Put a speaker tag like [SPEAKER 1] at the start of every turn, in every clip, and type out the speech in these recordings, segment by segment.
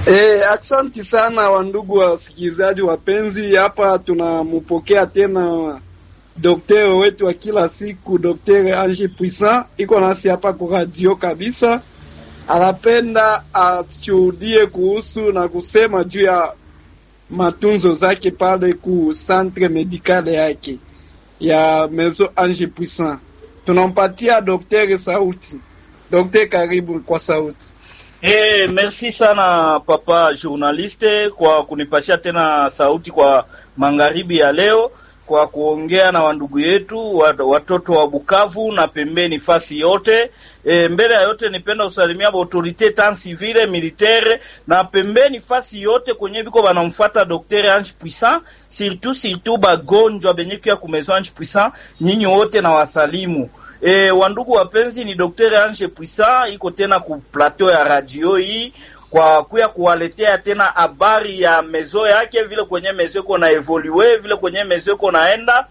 [SPEAKER 1] E, aksanti sana wandugu wasikilizaji wapenzi, hapa tunampokea tena daktari wetu wa kila siku Daktari Ange Puissant iko nasi hapa kwa radio kabisa. Anapenda ashuhudie kuhusu na kusema juu ya matunzo zake pale ku centre medicale yake ya Maison Ange Puissant. Tunampatia daktari sauti. Daktari, karibu kwa sauti.
[SPEAKER 2] Eh, merci sana papa journaliste kwa kunipashia tena sauti kwa magharibi ya leo kwa kuongea na wandugu yetu watoto wa Bukavu na pembeni fasi yote. E, mbele ya yote nipenda usalimia autorite tant civile militaire na pembeni fasi yote kwenye biko banamfuata Dr. Ange Puissant, surtout surtout bagonjwa benye kia ku Maison Ange Puissant, nyinyi wote na wasalimu. E, wandugu wapenzi, ni Dr. Ange Puissant iko tena ku plateau ya radio hii kwa kuya kuwaletea tena habari ya mezo yake, vile kwenye mezo iko na evolue, vile kwenye mezo iko naenda.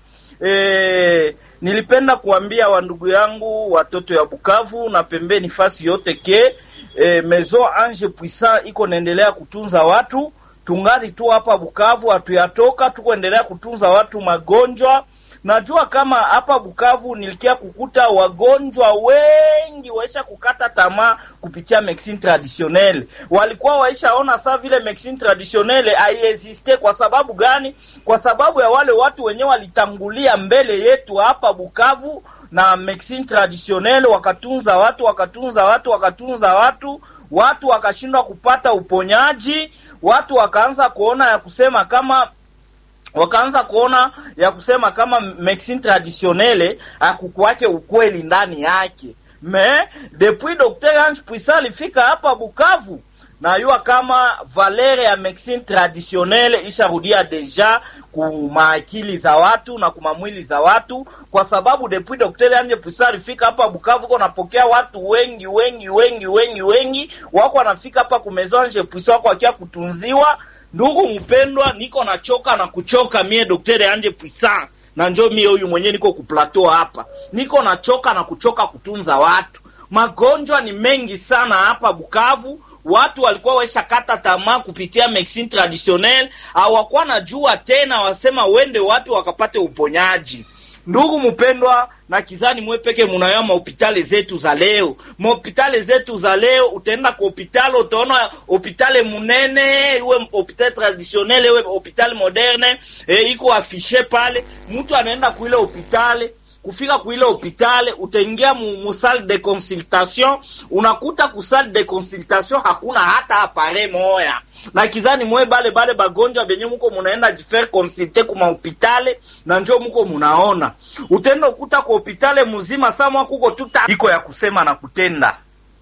[SPEAKER 2] E, nilipenda kuambia wandugu yangu watoto ya Bukavu na pembeni fasi yote ke e, mezo Ange Puissant iko naendelea kutunza watu, tungali tu hapa Bukavu, hatuyatoka tuko endelea kutunza watu magonjwa Najua kama hapa Bukavu nilikia kukuta wagonjwa wengi waisha kukata tamaa kupitia medicine traditionnelle. Walikuwa waishaona saa vile medicine traditionnelle haiexiste. Kwa sababu gani? Kwa sababu ya wale watu wenyewe walitangulia mbele yetu hapa Bukavu na medicine traditionnelle, wakatunza watu wakatunza watu wakatunza watu, watu wakashindwa kupata uponyaji, watu wakaanza kuona ya kusema kama wakaanza kuona ya kusema kama medicine traditionnelle akukuwake ukweli ndani yake. Me depuis Dr. Ange Puissant alifika hapa Bukavu, najua kama valere ya medicine traditionnelle isharudia deja kumaakili za watu na kumamwili za watu, kwa sababu depuis Dr. Ange Puissant alifika hapa Bukavu ko napokea watu wengi wengi wengi wengi wengi, wako wanafika hapa ku Maison Ange Puissant wako wakia kutunziwa Ndugu mpendwa, niko nachoka na kuchoka mie Daktari Ange Puissant na njo mie huyu mwenyewe niko ku plateau hapa, niko nachoka na kuchoka kutunza watu. Magonjwa ni mengi sana hapa Bukavu. Watu walikuwa waisha kata tamaa kupitia medicine traditionnelle, hawakuwa najua tena wasema wende wapi wakapate uponyaji. Ndugu mpendwa, na kizani mwe peke munayo mahopitali zetu za leo, mahopitali zetu za leo. Utaenda kwa hopitali, utaona hopitali munene, iwe hopitali traditionnel, iwe hopitali moderne, e, iko afishe pale. Mtu anaenda kuile hopitali kufika kuile hopitali utaingia mu, mu salle de consultation, unakuta ku salle de consultation hakuna hata apare moya na kizani mwe bale bale bagonjwa benye muko munaenda jifaire consulte kuma hopitale na njo muko munaona, utenda ukuta kwa hopitale muzima samwa kuko tuta iko ya kusema na kutenda.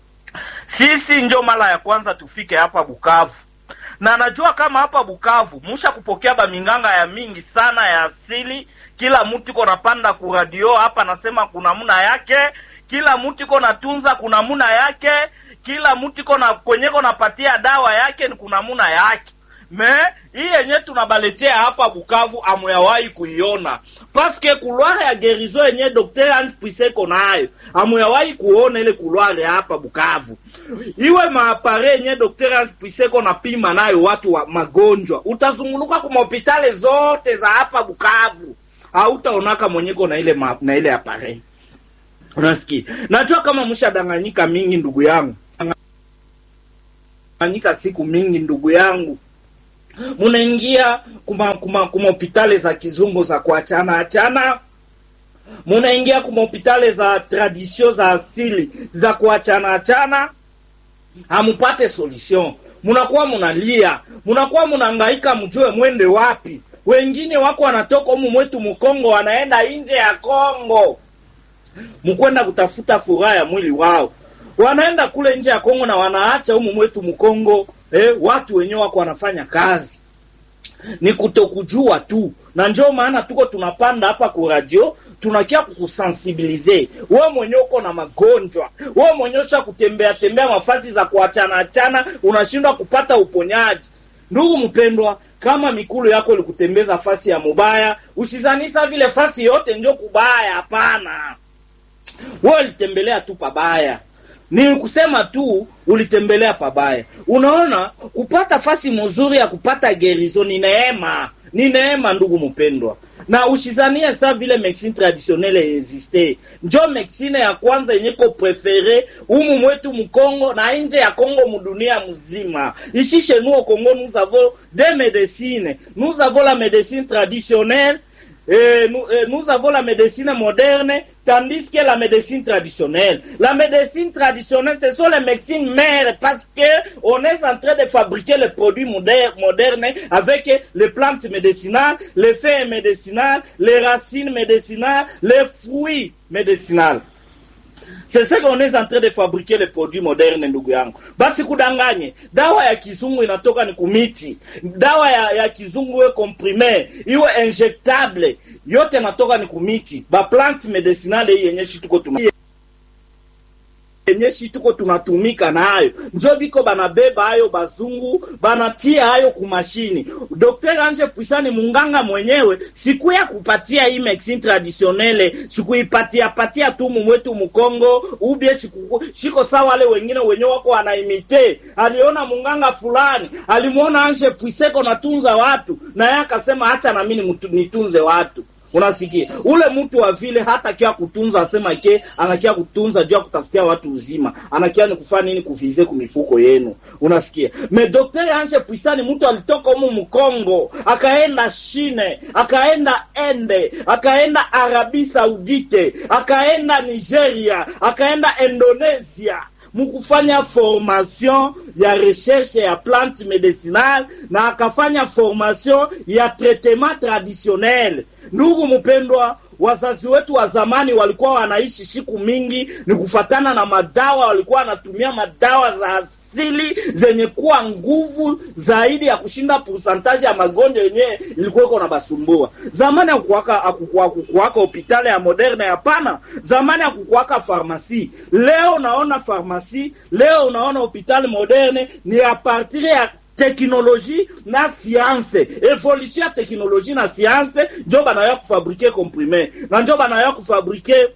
[SPEAKER 2] Sisi njo mara ya kwanza tufike hapa Bukavu, na najua kama hapa Bukavu musha kupokea baminganga ya mingi sana ya asili. Kila mtu iko napanda ku radio hapa, nasema kuna muna yake, kila mtu iko natunza kuna muna yake kila mtu iko na kwenyeko napatia dawa yake ni kuna muna yake. Me hii yenye tunabaletea hapa Bukavu amuyawahi kuiona paske kulware ya gerizo yenye Dr. Ange Puissant iko nayo amuyawahi kuona ile kulware hapa Bukavu. Iwe maapare yenye Dr. Ange Puissant iko napima nayo watu wa magonjwa, utazunguluka kwa hospitali zote za hapa Bukavu hautaonaka mwenyeko na ile ma, na ile apare. Unasikia? Najua kama mshadanganyika mingi ndugu yangu fanyika siku mingi ndugu yangu, munaingia kuma kuma kuma hospitali za kizungu za kuachana achana, munaingia kuma hospitali za tradisio za asili za kuachana achana, hamupate solution, munakuwa munalia, munakuwa munahangaika, mjue mwende wapi. Wengine wako wanatoka humu mwetu Mkongo, wanaenda nje ya Kongo mkwenda kutafuta furaha ya mwili wao wanaenda kule nje ya Kongo na wanaacha humu mwetu Mkongo eh, watu wenyewe wako wanafanya kazi, ni kutokujua tu, na ndio maana tuko tunapanda hapa ku radio tunakia kukusensibilize wewe mwenyewe uko na magonjwa, wewe mwenyewe usha kutembea tembea mafasi za kuachana achana, unashindwa kupata uponyaji. Ndugu mpendwa, kama mikulu yako ilikutembeza fasi ya mubaya, usizanisa vile fasi yote njo kubaya. Hapana, wewe litembelea tu pabaya ni kusema tu ulitembelea pabaya. Unaona, kupata fasi mzuri ya kupata gerizo ni neema, ni neema ndugu mpendwa, na ushizania sa vile medicine traditionnelle existe, njo medicine ya kwanza yenye ko prefere umu mwetu Mkongo na nje ya Kongo mudunia mzima. Ici chez nous au Congo nous avons des médecines, nous avons la médecine traditionnelle et nous, et nous avons la médecine moderne, tandis que la médecine traditionnelle. La médecine traditionnelle, ce sont les médecines mères parce que on est en train de fabriquer les produits modernes, modernes avec les plantes médicinales, les feuilles médicinales, les racines médicinales, les fruits médicinales. C'est ce qu'on est en train de fabriquer les produits modernes, ndugu yangu. Basi kudanganye, dawa ya kizungu inatoka ni kumiti, dawa ya, ya kizungu iwe comprime, iwe injectable, yote natoka ni kumiti. Ba plant medicinale hii yenye shi tuko tuna yenye shi tuko tunatumika nayo njo biko banabeba hayo bazungu banatia hayo kumashini. Dr. Anje Puisani munganga mwenyewe siku ya kupatia hii medicine traditionnelle sikuipatia patia tu mumwetu Mkongo ubie siku, shiko sawa wale wengine wenye wako wanaimite. Aliona munganga fulani alimuona Anje Puiseko natunza watu na yeye akasema acha na mimi nitunze watu Unasikia ule mtu wa vile hata kia kutunza asema ke anakia kutunza juu ya kutafutia watu uzima, anakia ni kufanya nini? Kuvize kumifuko yenu. Unasikia me Daktari Anje Puisani, mtu alitoka humu Mkongo akaenda Shine, akaenda Ende, akaenda Arabi Saudite, akaenda Nigeria, akaenda Indonesia mukufanya formation ya recherche ya plante medicinale na akafanya formation ya traitement traditionnel. Ndugu mpendwa, wazazi wetu wa zamani walikuwa wanaishi siku mingi, ni kufatana na madawa, walikuwa wanatumia madawa za asili zenye kuwa nguvu zaidi ya kushinda pourcentage ya magonjwa yenyewe ilikuwa iko na basumbua. Zamani akukuwaka akukuwaka hospitali ya moderne, hapana. Zamani akukuwaka farmasi. Leo unaona farmasi, leo unaona hospitali moderne, ni a partir ya teknoloji na science, evolution ya teknoloji na science, njo banaya kufabrike comprime na njo banaya kufabrike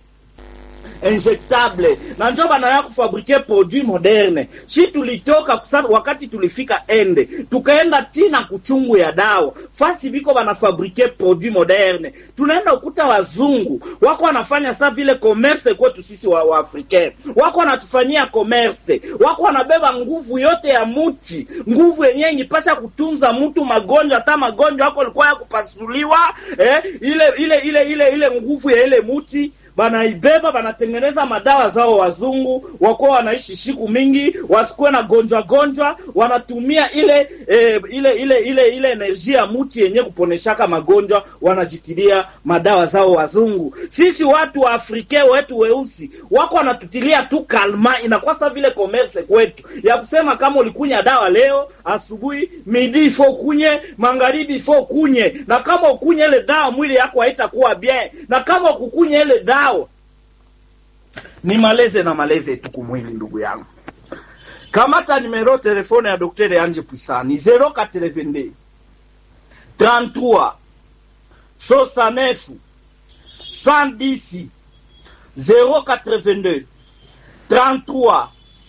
[SPEAKER 2] injectable na njo banaya kufabrike produit moderne. Shi tulitoka kusana, wakati tulifika ende tukaenda tina kuchungu ya dawa fasi biko banafabrike produit moderne, tunaenda ukuta wazungu wako wanafanya sa vile commerce kwetu sisi wa, wa africain wako wanatufanyia commerce, wako wanabeba nguvu yote ya muti, nguvu yenyewe ingipasha kutunza mtu magonjwa, hata magonjwa wako alikuwa ya kupasuliwa eh, ile ile ile ile ile nguvu ya ile muti banaibeba banatengeneza madawa zao. Wazungu wakuwa wanaishi siku mingi, wasikuwe na gonjwa gonjwa, wanatumia ile e, ile ile ile ile energia ya muti yenye kuponeshaka magonjwa, wanajitilia madawa zao wazungu. Sisi watu wa Afrika wetu weusi wako wanatutilia tu kalma, inakuwa sa vile commerce kwetu ya kusema kama ulikunya dawa leo asubuhi, midi ifo kunye, magharibi ifo kunye, na kama ukunye ile dawa mwili yako haitakuwa bien, na kama ukukunye ile dawa ni maleze na maleze tu kumwili. Ndugu yangu, kamata numero telefone ya Daktari Anje Puisani 082 33 69 110 082 33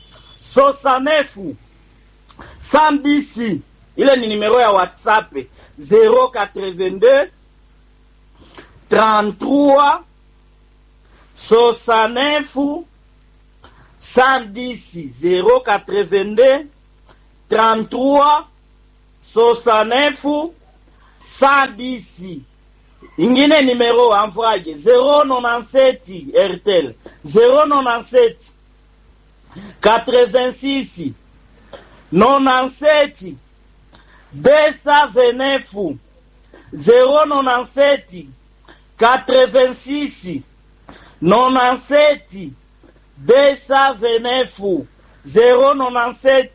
[SPEAKER 2] 69 110. Ile ni numero ya WhatsApp 082 33 69 110 082 33 69 110. Ingine numero amfrage 097 RTL 097 86 97 229 097 86 97 229 097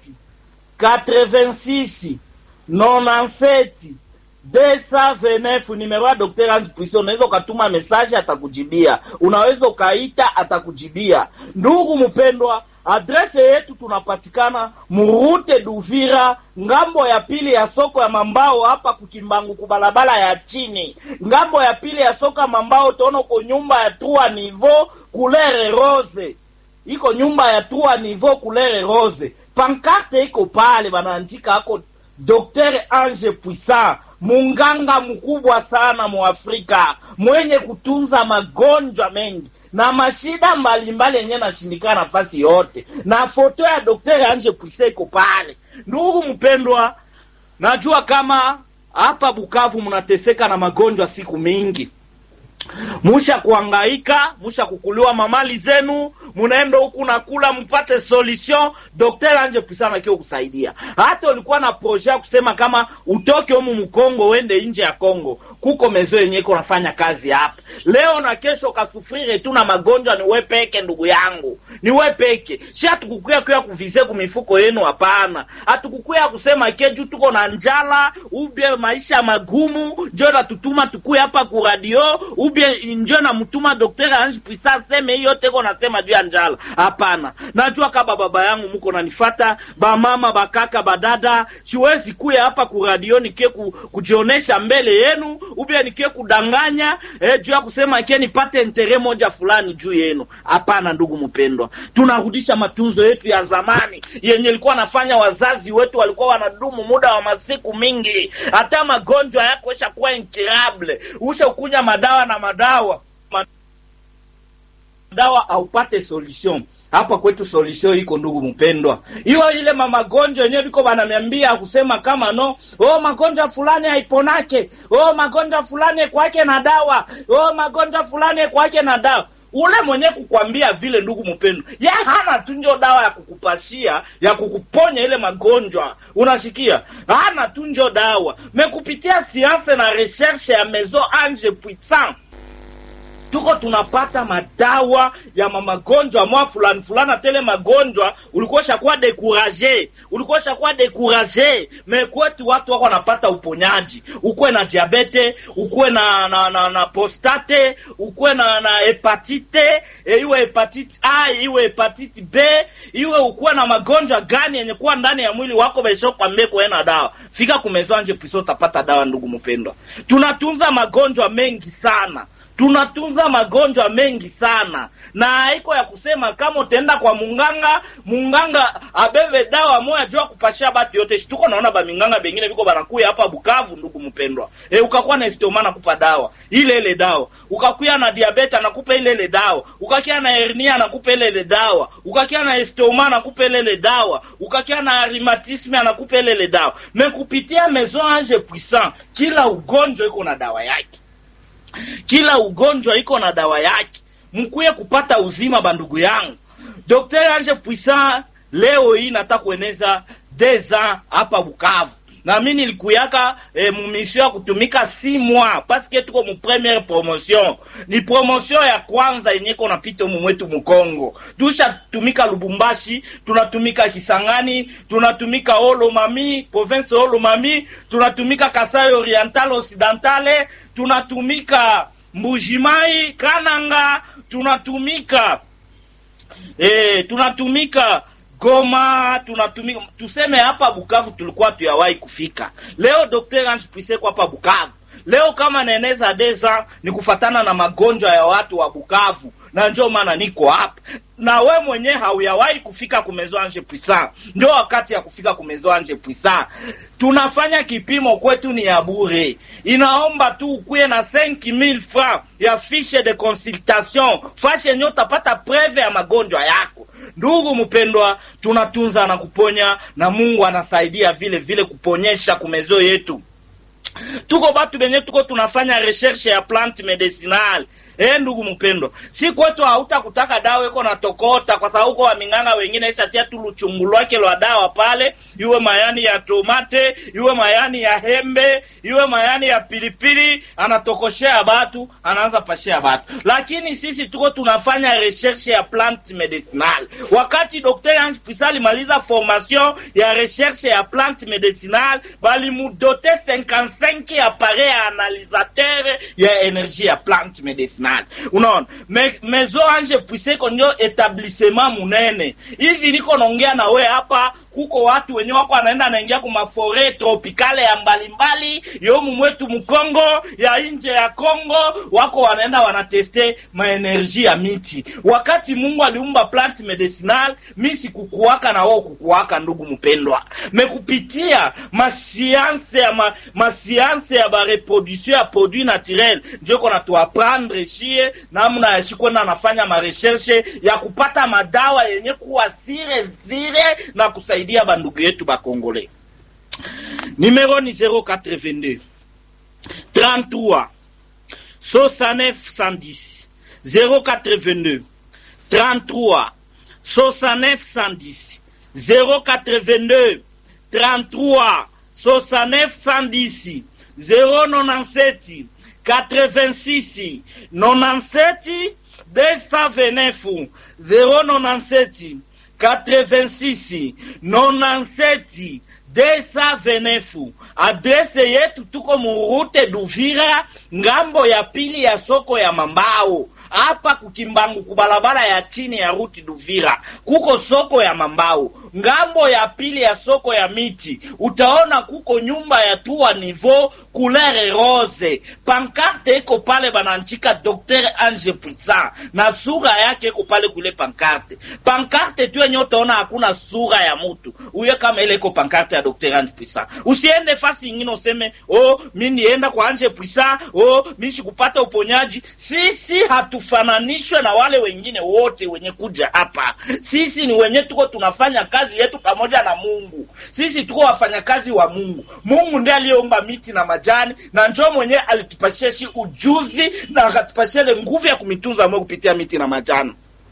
[SPEAKER 2] 86 97 229 numero ya Dr. Ange Puisson. Unaweza ukatuma message atakujibia, unaweza ukaita atakujibia. Ndugu mpendwa, adrese yetu tunapatikana Murute Duvira, ngambo ya pili ya soko ya Mambao, hapa kukimbangu kubalabala ya chini, ngambo ya pili ya soko ya Mambao. Utaona uko nyumba ya trois niveau couleur rose iko nyumba ya trois niveau couleur rose pankarte iko pale banaandika ako Dr. Ange Puissant, munganga mkubwa sana mu Afrika, mwenye kutunza magonjwa mengi na mashida mbalimbali yenye nashindikana nafasi yote, na foto ya Dr. Ange Puissant iko pale. Ndugu mpendwa, najua kama hapa Bukavu mnateseka na magonjwa siku mingi musha kuangaika, musha kukuliwa mamali zenu, munaenda huku na kula mpate solution. Dr. Anje Puissant akio kusaidia. Hata ulikuwa na projet ya kusema kama utoke humu mkongo uende nje ya Kongo, kuko mezo yenye iko nafanya kazi hapa leo na kesho, kasufrire tu na magonjwa. Ni we peke, ndugu yangu, ni we peke. Si hatukukuya kuya kuvize ku mifuko yenu, hapana. Hatukukuya kusema keju tuko na njala ubie maisha magumu, njo natutuma tukuye hapa ku radio ubie njo namutuma Dr. Ange Puissant seme hiyo teko nasema juu ya njala. Hapana, najua kaba baba yangu muko nanifata, bamama bakaka badada, siwezi kuya hapa ku radio nikie ku, kujionesha mbele yenu ubie nikie kudanganya eh, juu ya kusema kie nipate intere moja fulani juu yenu. Hapana ndugu mpendwa, tunarudisha matunzo yetu ya zamani yenye ilikuwa nafanya wazazi wetu walikuwa wanadumu muda wa masiku mingi, hata magonjwa yako esha kuwa incurable, usha ukunya madawa na madawa madawa aupate solution hapa kwetu solution iko ndugu mpendwa, hiyo ile mamagonjwa yenyewe liko bananiambia kusema kama no, oh magonjwa fulani haiponake, oh magonjwa fulani kwake na dawa, oh magonjwa fulani kwake na dawa. Ule mwenye kukwambia vile, ndugu mpendwa, ya hana tu njo dawa ya kukupashia ya kukuponya ile magonjwa, unashikia, hana tu njo dawa mekupitia sianse na recherche ya Maison Ange Puissant tuko tunapata madawa ya mamagonjwa mwa fulani fulani, tele magonjwa ulikuwa shakuwa dekuraje, ulikuwa shakuwa dekuraje. Mekwetu watu wako wanapata uponyaji, ukuwe na diabete, ukuwe na na, na, na prostate, ukuwe na na hepatite e, iwe hepatite A, iwe hepatite B, iwe ukuwe na magonjwa gani yenye kuwa ndani ya mwili wako, besho kwambie kuena dawa, fika kumezwa Ange Puissant utapata dawa. Ndugu mpendwa, tunatunza magonjwa mengi sana tunatunza magonjwa mengi sana, na haiko ya kusema kama utaenda kwa munganga, munganga abebe dawa moya jua kupashia batu yote. Shituko naona ba minganga bengine biko banakuya hapa Bukavu, ndugu mpendwa. E, ukakuwa na estoma nakupa dawa ile ile dawa, ukakuya na diabete anakupa ile ile dawa, ukakia na hernia anakupa ile ile dawa, ukakia na estoma anakupa ile ile dawa, ukakia na rheumatisme anakupa ile ile dawa. Mekupitia Maison Ange Puissant, kila ugonjwa iko na dawa yake kila ugonjwa iko na dawa yake, mkuye kupata uzima. Bandugu yangu, Dr. Ange Puissant leo hii nataka kueneza deza hapa Bukavu na mi nilikuyaka eh, mumisio ya kutumika si mwa paske tuko mu premiere promotion. Ni promotion ya kwanza yenye iko napita mu mwetu Mukongo. Tusha tumika Lubumbashi, tunatumika Kisangani, tunatumika Olomami, province Olomami, tunatumika Kasai Oriental Occidentale, tunatumika Mbujimai, Kananga, tunatumika eh, tunatumika Goma tunatumika, tuseme hapa Bukavu tulikuwa tuyawahi kufika. Leo Dr. Ange Puissant kwa hapa Bukavu leo, kama naeneza deza ni kufatana na magonjwa ya watu wa Bukavu, na ndio maana niko hapa na we mwenye hauyawahi kufika ku Maison Ange Puissant, ndio wakati ya kufika ku Maison Ange Puissant. Tunafanya kipimo kwetu ni ya bure, inaomba tu ukuye na 5000 francs ya fiche de consultation, fashe yenye utapata preve ya magonjwa yako. Ndugu mpendwa, tunatunza na kuponya na Mungu anasaidia vile vile kuponyesha kumezo yetu. Tuko batu benye tuko tunafanya recherche ya plante medicinale. Eh, ndugu mpendwa, si kwetu hautakutaka dawa iko na tokota, kwa sababu uko waminganga wengine ishatia tu luchungu lwake lwa dawa pale, iwe mayani ya tomate, iwe mayani ya hembe, iwe mayani ya pilipili, anatokoshea batu, anaanza pashea batu. Lakini sisi tuko tunafanya recherche ya plante medicinale. Wakati Dr. Ange Puissant alimaliza formation ya recherche ya plante medicinale, balimudote 55 appareil ya analisateur ya energie ya plante medicinale. Unaona, Me, Maison Ange Puissant iko ndio etablissement munene hivi, niko naongea na we hapa kuko watu wenye wako anaenda anaingia ku mafore tropikale ya mbalimbali yomu mwetu mkongo ya nje ya Kongo, wako wanaenda wanateste maenerji ya miti. Wakati Mungu aliumba plant medicinal, mi sikukuwaka na wao kukuwaka, ndugu mpendwa, mekupitia masianse ya ma, masianse ya ba reproduction ya produit naturel, ndio kona tuaprendre shie namna ya shikwenda anafanya mareshershe ya kupata madawa yenye kuwa sire zire na kusaidia bandugu yetu bakongole. Numero ni 082 33 69 110 082 33 69 110 082 33 69 110 097 86 97 229 097 86 97 229 adrese yetu tuko murute Duvira, ngambo ya pili ya soko ya Mambao hapa kukimbangu kubalabala ya chini ya ruti Duvira kuko soko ya Mambao, ngambo ya pili ya soko ya miti utaona kuko nyumba ya tua nivo couleur rose, pankarte iko pale bananchika Dr Ange Puissant na sura yake iko pale kule pankarte. Pankarte tu yenye utaona hakuna sura ya mutu uye, kama ile iko pankarte ya Dr Ange Puissant. Usiende fasi ingine useme oh, mi nienda kwa Ange Puissant, oh, mi sikupata uponyaji. Sisi hatufananishwe na wale wengine wote wenye kuja hapa. Sisi ni wenye tuko tunafanya kazi yetu pamoja na Mungu. Sisi tuko wafanyakazi wa Mungu. Mungu ndiye aliyeumba miti na majani, na njoo mwenyewe alitupashia shi ujuzi na akatupashia ile nguvu ya kumitunza mwe kupitia miti na majani.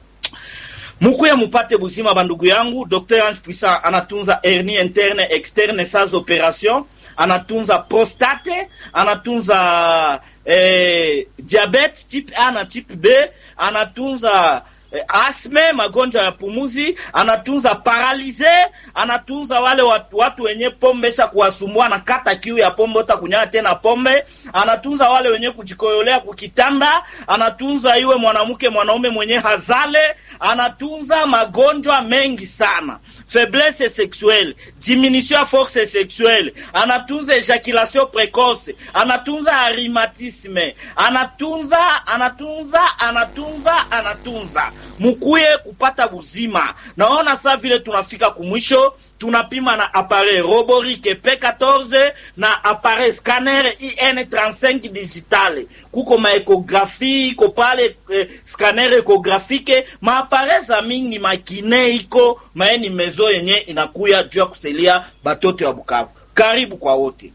[SPEAKER 2] Mukuye mupate buzima bandugu yangu. Dr Ange Puissant anatunza hernie interne externe sans operation, anatunza prostate, anatunza eh, diabete type A na type B, anatunza eh, asme, magonjwa ya pumuzi, anatunza paralize, anatunza wale watu, watu wenye pombe sha kuwasumbua na kata kiu ya pombe uta kunywa tena pombe, anatunza wale wenye kujikoyolea kukitanda, anatunza iwe mwanamke mwanaume mwenye hazale, anatunza magonjwa mengi sana faiblesse sexuelle, diminution ya force sexuelle, anatunza ejaculation precoce, anatunza rhumatisme, anatunza anatunza anatunza anatunza. Mukuye kupata buzima. Naona saa vile tunafika kumwisho, tunapima na appareil roborike P14 na appareil scanner IN35 digitale, kuko maekografi iko pale eh, scanner ekografike maapare za mingi makine iko maeni mezo yenye inakuya juu ya kuselia batoto ya Bukavu. Karibu kwa wote,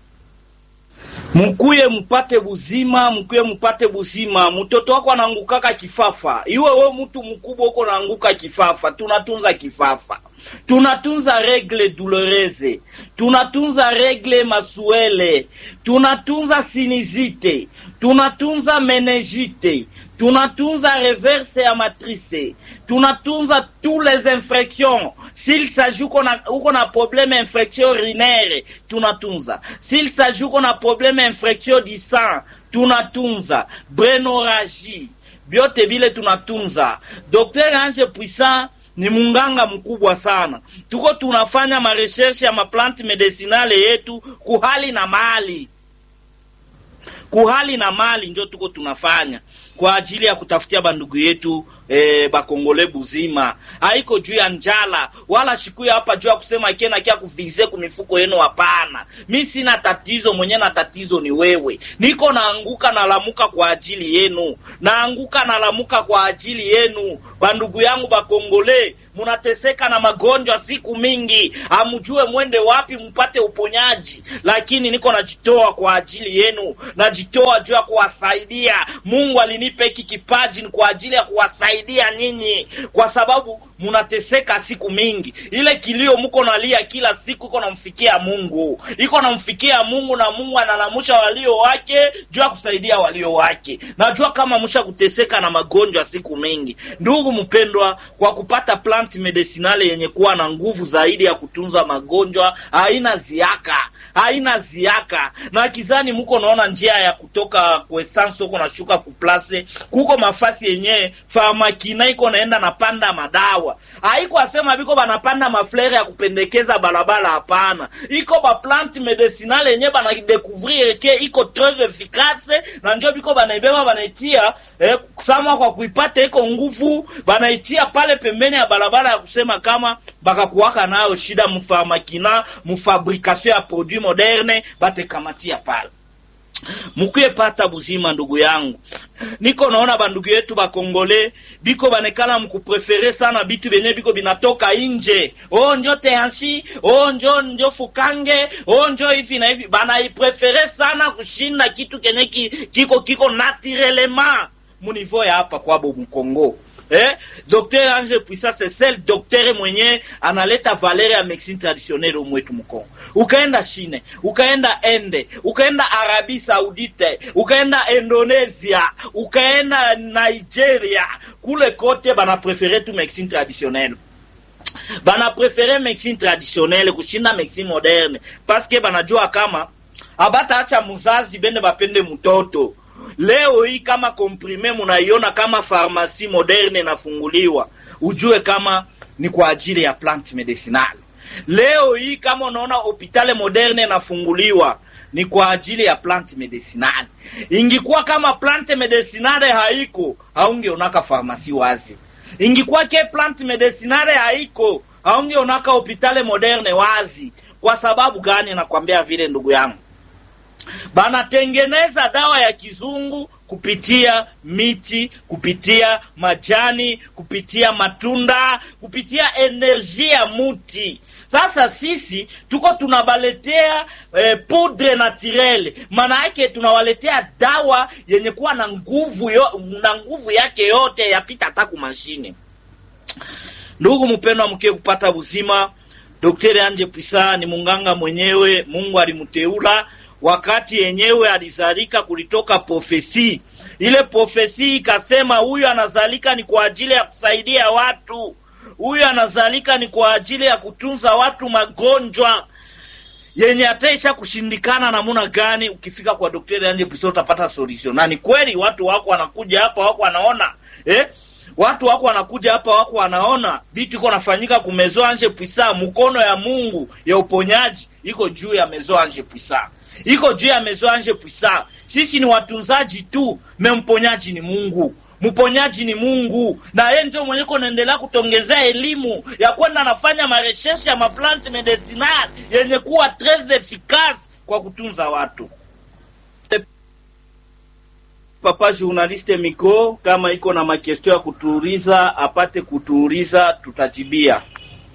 [SPEAKER 2] mukuye mupate buzima, mukuye mupate buzima. Mtoto wako anaangukaka kifafa, iwe we mtu mkubwa uko naanguka kifafa, tunatunza kifafa tunatunza regle douloureuse, tunatunza regle masuele, tunatunza sinizite, tunatunza meningite, tunatunza reverse ya matrice, tunatunza tous les infections. S'il s'agit uko na uko na problème infection urinaire, tunatunza. S'il s'agit uko na problème infection du sang, tunatunza. Brenoragie, byote vile tunatunza. Dr Ange Puissant ni munganga mkubwa sana. Tuko tunafanya marecherche ya maplanti medicinale yetu kuhali na mali, kuhali na mali njo tuko tunafanya kwa ajili ya kutafutia bandugu yetu eh, bakongole buzima. Haiko juu ya njala wala shikuya hapa juu ya kusema kena kia kuvize kumifuko yenu. Hapana, mi sina tatizo, mwenye na tatizo ni wewe. Niko naanguka nalamuka kwa ajili yenu, naanguka nalamuka kwa ajili yenu. Bandugu yangu bakongole, munateseka na magonjwa siku mingi, amujue mwende wapi mpate uponyaji, lakini niko najitoa kwa ajili yenu, najitoa juu ya kuwasaidia. Mungu alinipa hiki kipaji ni kwa ajili ya kuwasaidia nyinyi, kwa sababu munateseka siku mingi. Ile kilio muko nalia kila siku iko namfikia Mungu, iko namfikia Mungu, na Mungu analamusha walio wake juu ya kusaidia walio wake. Najua kama musha kuteseka na magonjwa siku mingi, ndugu mpendwa, kwa kupata plant medicinale yenye kuwa na nguvu zaidi ya kutunza magonjwa, haina ziaka haina ziaka na kizani muko naona njia ya kutoka kwesansi huko nashuka kuplase efikase kuko mafasi yenye farmakina iko naenda napanda madawa haiko asema biko banapanda maflere ya kupendekeza balabala hapana iko baplante medicinal yenye banadekuvrir ke iko tres efikase na njo biko banaibeba banaitia eh, sama kwa kuipata iko nguvu banaitia pale pembeni ya barabara ya kusema kama bakakuwaka nayo shida mufarmakina mufabrikation ya produit moderne batekamatia pale mukuye pata buzima ndugu yangu niko naona bandugu yetu bakongole biko banekala mkuprefere sana bitu benye biko binatoka inje o njo teanshi o njo njo fukange o njo hivi na hivi banaiprefere sana kushinda kitu kenye ki, kiko kiko naturelema munivo ya hapa kwabo mkongo eh? Dr Ange Puissant c'est seul docteur mwenye analeta valeur ya medicine traditionnelle umwetu Mkongo. Ukaenda Chine, ukaenda Ende, ukaenda Arabi Saudite, ukaenda Indonesia, ukaenda Nigeria, kule kote bana prefere tu medicine traditionnelle bana prefere medicine traditionnelle kushinda medicine moderne paske banajua kama abataacha muzazi bende bapende mtoto leo hii kama komprime munaiona kama farmasi moderne inafunguliwa ujue kama ni kwa ajili ya plant medicinal leo hii kama unaona hopitale moderne inafunguliwa ni kwa ajili ya plant medicinal ingikuwa kama plant medicinal haiko haungeonaka farmasi wazi ingikuwa ke plant medicinal haiko haungeonaka hopitale moderne wazi kwa sababu gani nakwambia vile ndugu yangu banatengeneza dawa ya kizungu kupitia miti kupitia majani kupitia matunda kupitia enerji ya muti sasa sisi tuko tunabaletea eh, poudre naturelle maana yake tunawaletea dawa yenye kuwa na nguvu yo, na nguvu yake yote yapita hata kumashine ndugu mpendwa mkie kupata uzima Daktari Anje Pisa ni munganga mwenyewe, Mungu alimteula wakati yenyewe alizalika, kulitoka profesi. Ile profesi ikasema huyu anazalika ni kwa ajili ya kusaidia watu, huyu anazalika ni kwa ajili ya kutunza watu magonjwa yenye ataisha kushindikana namuna gani. Ukifika kwa Daktari Anje Pisa utapata solution, na ni kweli watu wako wanakuja hapa, wako wanaona eh? watu wako wanakuja hapa wako wanaona vitu iko nafanyika ku Maison Ange Puissant. Mkono ya Mungu ya uponyaji iko juu ya Maison Ange Puissant, iko juu ya Maison Ange Puissant. Sisi ni watunzaji tu, me mponyaji ni Mungu, mponyaji ni Mungu, na yeye ndio mwenye kunaendelea kutongezea elimu ya kwenda nafanya marecherche ya maplante medicinal yenye kuwa tres efficace kwa kutunza watu. Papa journaliste micro, kama iko na makestio ya kutuuliza apate kutuuliza, tutajibia.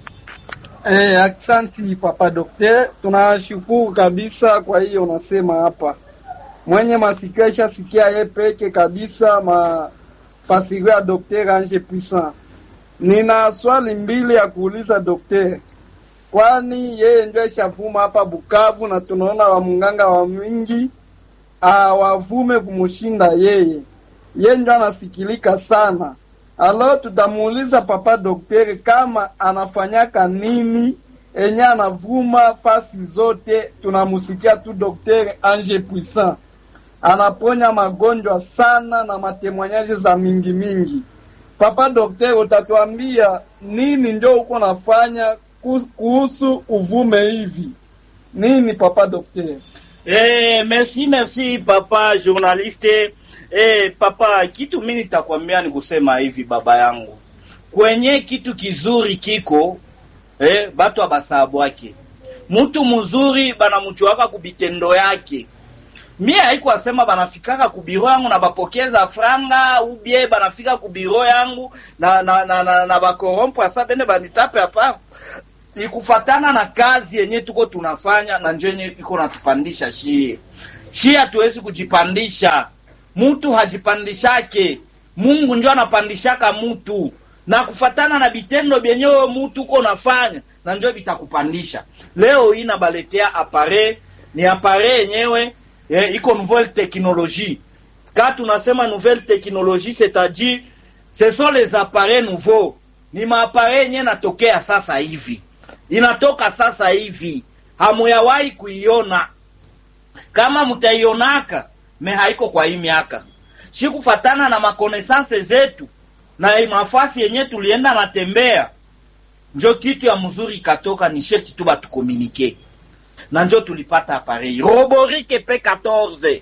[SPEAKER 1] Eh, aksanti papa dokter, tunashukuru kabisa kwa hiyo unasema hapa. Mwenye masikio isha sikia ye peke kabisa mafasirio ya dokter Ange Puissant. Nina swali mbili ya kuuliza dokter, kwani yeye ndio ishavuma hapa Bukavu na tunaona wamunganga wa mingi awavume kumushinda yeye, ye ndio anasikilika sana. Alo, tutamuuliza papa daktari kama anafanyaka nini enye anavuma fasi zote. Tunamusikia tu daktari Ange Puissant anaponya magonjwa sana na matemwanyaji za mingi mingi. Papa daktari, utatuambia nini ndio uko nafanya kuhusu uvume hivi nini, papa daktari?
[SPEAKER 2] Eh, merci merci papa journaliste. Eh, papa, kitu mimi nitakwambia ni kusema hivi baba yangu, kwenye kitu kizuri kiko eh, batu abasabwake mtu mzuri banamchuaka kubitendo yake. Mie haiko asema banafikaka kubiro yangu na bapokeza franga ubie banafika kubiro yangu na na na, na, na bakorompo asa bende banitape hapa ikufatana na kazi yenye tuko tunafanya na njo yenye iko natupandisha shie shie, hatuwezi kujipandisha, mutu hajipandishake, Mungu njo anapandishaka mutu na kufatana na bitendo byenyewe mutu uko nafanya na njo bitakupandisha. Leo hii nabaletea apare ni apare yenyewe eh, iko nouvelle technologie. Ka tunasema nouvelle technologie, c'est-à-dire ce sont les appareils nouveaux, ni maapare yenye natokea sasa hivi inatoka sasa hivi, hamuyawahi kuiona. Kama mtaionaka me haiko kwa hii miaka shikufatana na makonesanse zetu na mafasi yenye tulienda natembea, njo kitu ya mzuri ikatoka, ni sherti tu batukomunike na njo tulipata aparei roborike P14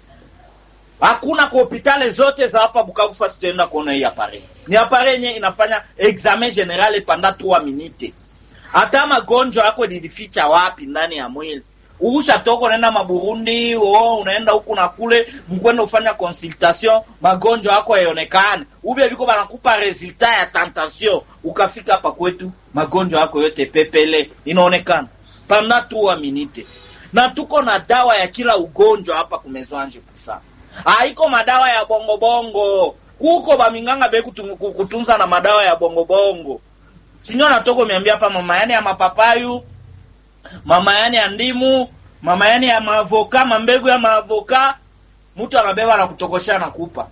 [SPEAKER 2] hakuna kwa hopitali zote za hapa Bukavu fasi tutaenda kuona hii apare. Ni apare yenye inafanya examen general panda 3 minute. Hata magonjwa yako nilificha wapi ndani ya mwili. Usha toko unaenda maburundi, oh, unaenda huku na kule, mkwenda ufanya consultation, magonjwa yako haionekani. Ube biko banakupa resultat ya tentation, ukafika hapa kwetu, magonjwa yako yote pepele inaonekana panda 3 minute. Na tuko na dawa ya kila ugonjwa hapa kumezwanje pusa haiko madawa ya bongo bongo kuko baminganga be kutu- ku- kutunza na madawa ya bongo bongo sinyo natoko miambia hapa mama yani ya mapapayu mama yani ya ndimu mama yani ya maavoka mambegu ya maavoka mtu anabeba na kutokosha na kupa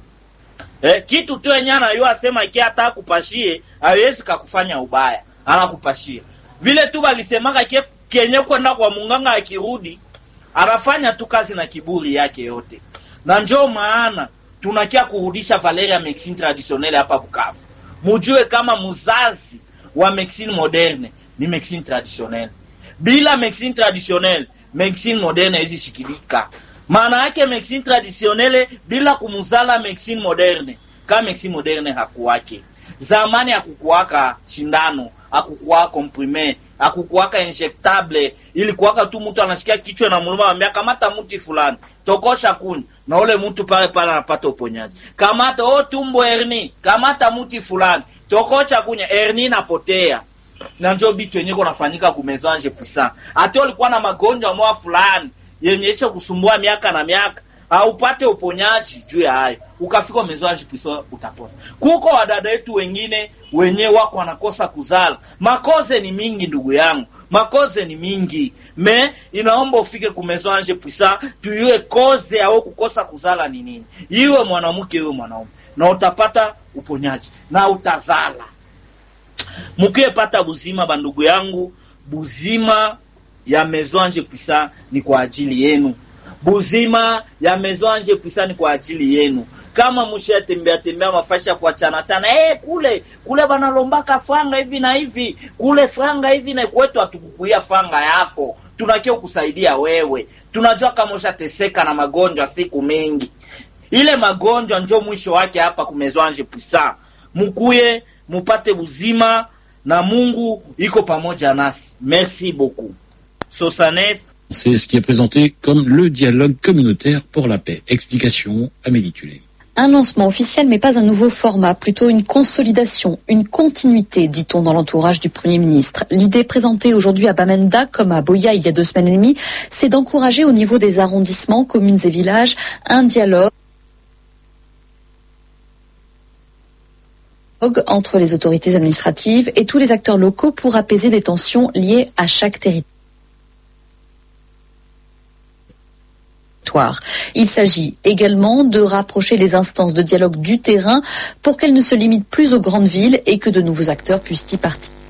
[SPEAKER 2] eh, kitu tu yenye anayua asema iki hata kupashie hawezi kakufanya ubaya anakupashia vile tu balisemaka ke- kenye kwenda kwa munganga akirudi anafanya tu kazi na kiburi yake yote na njo maana tunakia kurudisha valeur ya medicine traditionnelle hapa Bukavu. Mujue kama muzazi wa medicine moderne ni medicine traditionnelle. Bila medicine traditionnelle, medicine moderne haizi shikilika. Maana yake medicine traditionnelle bila kumuzala medicine moderne, kama medicine moderne hakuwake. Zamani hakukuwaka shindano, hakukuwaka comprime, hakukuwaka injectable, ilikuwaka tu mtu anasikia kichwa na muluma anambia kamata mti fulani, tokosha kuni na ule mtu pale pale anapata uponyaji. Kamata o tumbo herni, kamata mti fulani, tokosha kunya herni napotea. Na njo bitu yenye kunafanyika kumezanje puissant. Ate ulikuwa na magonjwa mwa fulani yenye isha kusumbua miaka na miaka haupate uponyaji juu ya hayo, ukafika umezwaji puissant utapona. Kuko wadada wetu wengine wenye wako wanakosa kuzala, makoze ni mingi ndugu yangu makoze ni mingi me inaomba ufike kumezwanje puissant tuyue koze au kukosa kuzala ni nini, iwe mwanamke iwe mwanaume, na utapata uponyaji na utazala mukiyepata buzima. Bandugu yangu, buzima ya mezwanje puissant ni kwa ajili yenu, buzima ya mezwanje puissant ni kwa ajili yenu kama mushatembea tembea mafasha kwa chana chana, eh, kule kule banalombaka franga hivi na hivi, kule franga hivi na kwetu, hatukukuia franga yako, tunakia kusaidia wewe. Tunajua kama ushateseka na magonjwa siku mingi, ile magonjwa njo mwisho wake hapa kumezwanje puissant. Mukuye mupate uzima na Mungu iko pamoja nasi. Merci beaucoup. Sosanef
[SPEAKER 3] C'est ce qui est présenté comme le dialogue communautaire pour la paix. Explication, Amélie Tulé.
[SPEAKER 4] Un lancement officiel, mais pas un nouveau format, plutôt une consolidation, une continuité, dit-on dans l'entourage du Premier ministre. L'idée présentée aujourd'hui à Bamenda, comme à Boya il y a deux semaines et demie, c'est d'encourager au niveau des arrondissements, communes et villages, un dialogue entre les autorités administratives et tous les acteurs locaux pour apaiser des tensions liées à chaque territoire. Il s'agit également de rapprocher les instances de dialogue du terrain pour qu'elles ne se limitent plus aux grandes villes et que de nouveaux acteurs puissent y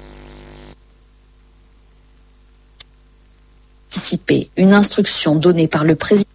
[SPEAKER 4] participer. Une instruction donnée par le président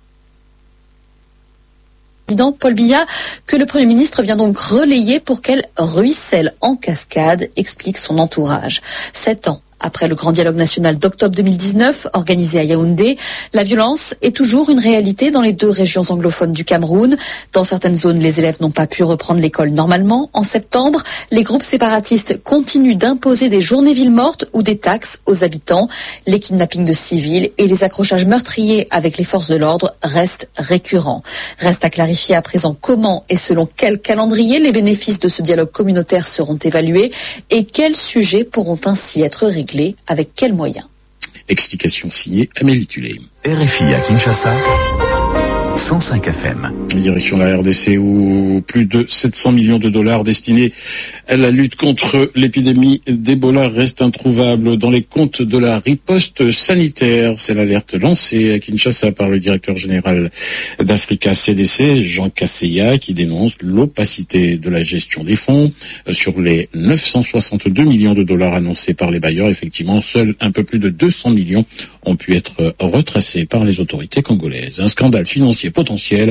[SPEAKER 4] Paul Biya que le Premier ministre vient donc relayer pour qu'elle ruisselle en cascade, explique son entourage. Sept ans après le grand dialogue national d'octobre 2019 organisé à Yaoundé, la violence est toujours une réalité dans les deux régions anglophones du Cameroun. Dans certaines zones, les élèves n'ont pas pu reprendre l'école normalement. En septembre, les groupes séparatistes continuent d'imposer des journées villes mortes ou des taxes aux habitants. Les kidnappings de civils et les accrochages meurtriers avec les forces de l'ordre restent récurrents. Reste à clarifier à présent comment et selon quel calendrier les bénéfices de ce dialogue communautaire seront évalués et quels sujets pourront ainsi être réglés avec quels moyens
[SPEAKER 3] Explication signée Amélie Tulé.
[SPEAKER 5] RFI à Kinshasa, 105 FM.
[SPEAKER 3] Direction la RDC où plus de 700 millions de dollars destinés à la lutte contre l'épidémie d'Ebola restent introuvables dans les comptes de la riposte sanitaire. C'est l'alerte lancée à Kinshasa par le directeur général d'Africa CDC, Jean Casseya, qui dénonce l'opacité de la gestion des fonds. Sur les 962 millions de dollars annoncés par les bailleurs, effectivement, seuls un peu plus de 200 millions ont pu être retracés par les autorités congolaises. Un scandale financier potentiel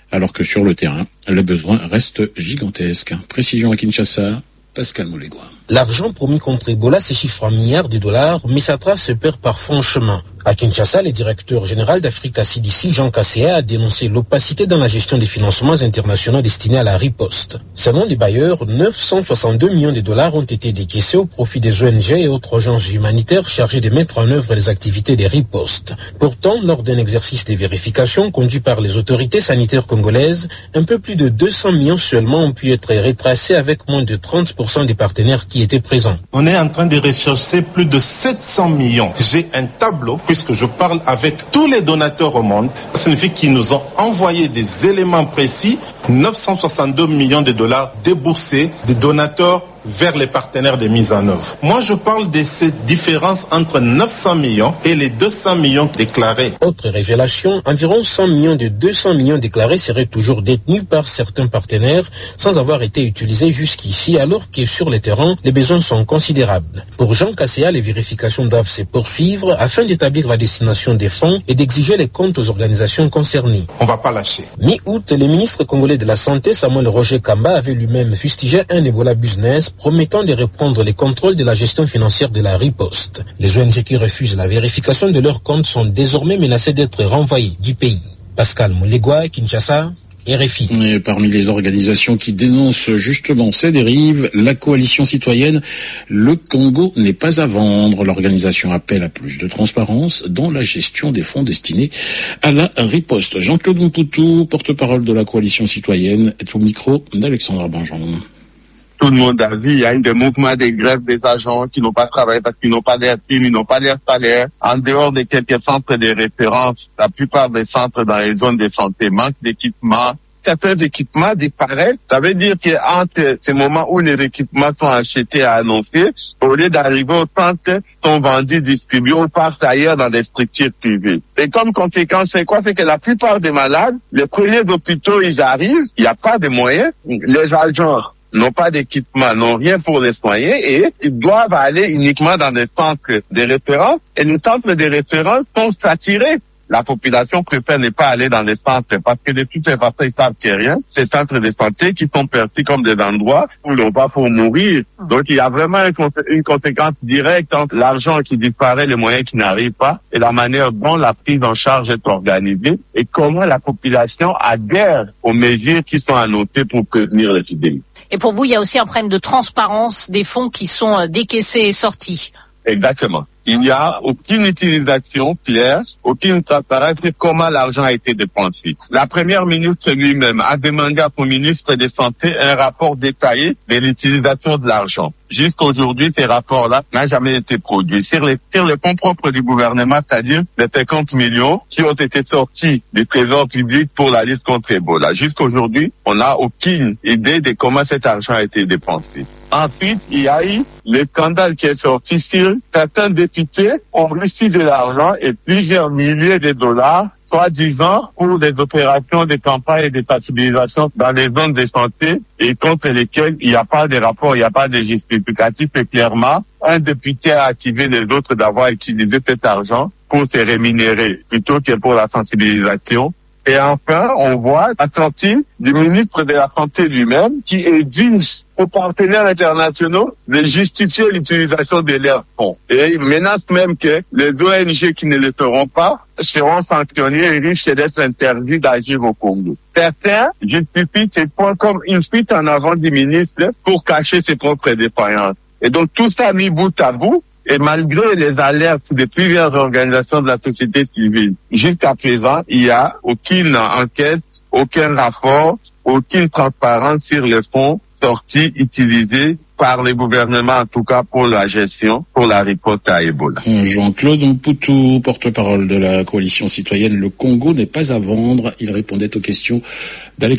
[SPEAKER 3] alors que sur le terrain, les besoins restent gigantesques. Précision à Kinshasa, Pascal Moulégois.
[SPEAKER 6] L'argent promis contre Ebola s'échiffre en milliards de dollars, mais sa trace se perd parfois en chemin. À Kinshasa, le directeur général d'Africa CDC, Jean Casséa, a dénoncé l'opacité dans la gestion des financements internationaux destinés à la riposte. Selon les bailleurs, 962 millions de dollars ont été décaissés au profit des ONG et autres agences humanitaires chargées de mettre en œuvre les activités des ripostes. Pourtant, lors d'un exercice de vérification conduit par les autorités sanitaires congolaises, un peu plus de 200 millions seulement ont pu être retracés avec moins de 30% des partenaires qui étaient présents.
[SPEAKER 7] On est en train de rechercher plus de 700 millions. J'ai un tableau, puisque je parle avec tous les donateurs au monde. Ça signifie qu'ils nous ont envoyé des éléments précis. 962 millions de dollars déboursés des donateurs vers les partenaires de mise en œuvre. Moi, je parle de cette différence entre 900 millions et les 200 millions déclarés.
[SPEAKER 6] Autre révélation, environ 100 millions de 200 millions déclarés seraient toujours détenus par certains partenaires sans avoir été utilisés jusqu'ici, alors que sur le terrain, les besoins sont considérables. Pour Jean Casséa, les vérifications doivent se poursuivre afin d'établir la destination des fonds et d'exiger les comptes aux organisations concernées.
[SPEAKER 7] On va pas lâcher.
[SPEAKER 6] Mi-août, le ministre congolais de la Santé, Samuel Roger Kamba, avait lui-même fustigé un Ebola business promettant de reprendre les contrôles de la gestion financière de la riposte. Les ONG qui refusent la vérification de leurs comptes sont désormais menacées d'être renvoyées du pays. Pascal Moulegua, Kinshasa, RFI.
[SPEAKER 3] Et parmi les organisations qui dénoncent justement ces dérives, la coalition citoyenne Le Congo n'est pas à vendre. L'organisation appelle à plus de transparence dans la gestion des fonds destinés à la riposte. Jean-Claude Moupoutou, porte-parole de la coalition citoyenne, est au micro d'Alexandra Banjon
[SPEAKER 8] tout le monde a vu, il y a eu des mouvements de grève des agents qui n'ont pas travaillé parce qu'ils n'ont pas d'air primes, ils n'ont pas d'air salaire. En dehors de quelques centres de référence, la plupart des centres dans les zones de santé manquent d'équipements. Certains équipements disparaissent. Ça veut dire qu'entre ces moments où les équipements sont achetés et annoncés, au lieu d'arriver au centre, sont vendus, distribués ou partent ailleurs dans des structures privées. Et comme conséquence, c'est quoi? C'est que la plupart des malades, les premiers hôpitaux, ils arrivent, il n'y a pas de moyens. Les agents n'ont pas d'équipement, n'ont rien pour les soigner et ils doivent aller uniquement dans des centres de référence et les centres de référence sont saturés. La population préfère ne pas aller dans les centres parce que de toutes les façons, ils savent qu'il n'y a rien. Ces centres de santé qui sont perçus comme des endroits où l'on va pour mourir. Donc, il y a vraiment une conséquence directe entre l'argent qui disparaît, les moyens qui n'arrivent pas et la manière dont la prise en charge est organisée et comment la population adhère aux mesures qui sont annotées pour prévenir l'épidémie.
[SPEAKER 9] Et pour vous, il y a aussi un problème de transparence des fonds qui sont décaissés et sortis.
[SPEAKER 8] Exactement. Il n'y a aucune utilisation claire, aucune transparence sur comment l'argent a été dépensé. La première ministre lui-même a demandé à son ministre de Santé un rapport détaillé de l'utilisation de l'argent. Jusqu'aujourd'hui, ces rapports-là n'ont jamais été produits. Sur les, sur les fonds propres du gouvernement, c'est-à-dire les 50 millions qui ont été sortis du trésor public pour la lutte contre Ebola. Jusqu'aujourd'hui, on n'a aucune idée de comment cet argent a été dépensé. Ensuite, il y a eu le scandale qui est sorti sur certains députés ont reçu de l'argent et plusieurs milliers de dollars soi-disant pour des opérations de campagne et de sensibilisation dans les zones de santé et contre lesquelles il n'y a pas de rapport, il n'y a pas de justificatif et clairement, un député a activé les autres d'avoir utilisé cet argent pour se rémunérer plutôt que pour la sensibilisation. Et enfin, on voit la sortie du ministre de la Santé lui-même qui exige aux partenaires internationaux de justifier l'utilisation de leurs fonds. Et il menace même que les ONG qui ne le feront pas seront sanctionnés et risquent d'être interdits d'agir au Congo. Certains justifient ces points comme une fuite en avant du ministre pour cacher ses propres défaillances. Et donc tout ça mis bout à bout, et malgré les alertes de plusieurs organisations de la société civile, jusqu'à présent, il n'y a aucune enquête, aucun rapport, aucune transparence sur les fonds sortis, utilisés par les gouvernements, en tout cas pour la gestion, pour la riposte à Ebola.
[SPEAKER 3] Jean-Claude Mpoutou, porte-parole de la coalition citoyenne Le Congo n'est pas à vendre. Il répondait aux questions d'Alex